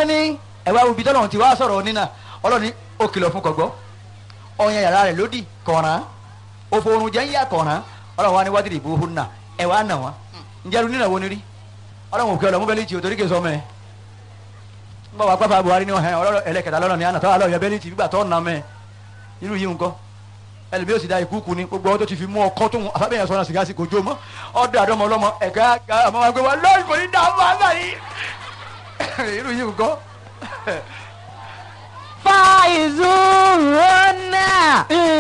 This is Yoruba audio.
ní ẹ̀wá ibi tọ́lọ́run ti wá sọ̀rọ̀ nínà ọlọ́run ní ó kìlọ̀ fún kọ̀gbọ́ ọ̀yàn yàrá rẹ̀ lódì kọ̀ọ̀ràn òfò oorun jẹ́ ń yà kọ̀ọ̀ràn ọlọ́run wa ní wádìí ìbò hùn náà ẹ̀wá nà wọ́n ǹjẹ́ lu nínà wo ni rí ọlọ́run òkè ọlọ́mú bẹ́lí tì ó torí kè sọ mẹ́ ń bọ̀ wá pápá Buhari ní ọ̀hẹ́ ọlọ́run ẹlẹ́kẹ̀dá lọ́rọ̀ ní àná tọ́wọ́ alọ́ yẹ bẹ́lí tì gbígbà tọ́ nà mẹ́ irú yìí nǹkan ẹlòmí yóò sì da ìkúùkù ni gbogbo ọdún tó ti fi mú ọkọ tó ń afábẹ́yẹn sọ́nà sìgá sí kò jó mọ́ ọdún àdọ́mọ ọlọ́mọ ẹ̀ka àmọ́ wa gbé wa lọ́ọ̀rì kò ní dààmú àgbà yìí irú yìí nǹkan. فايزون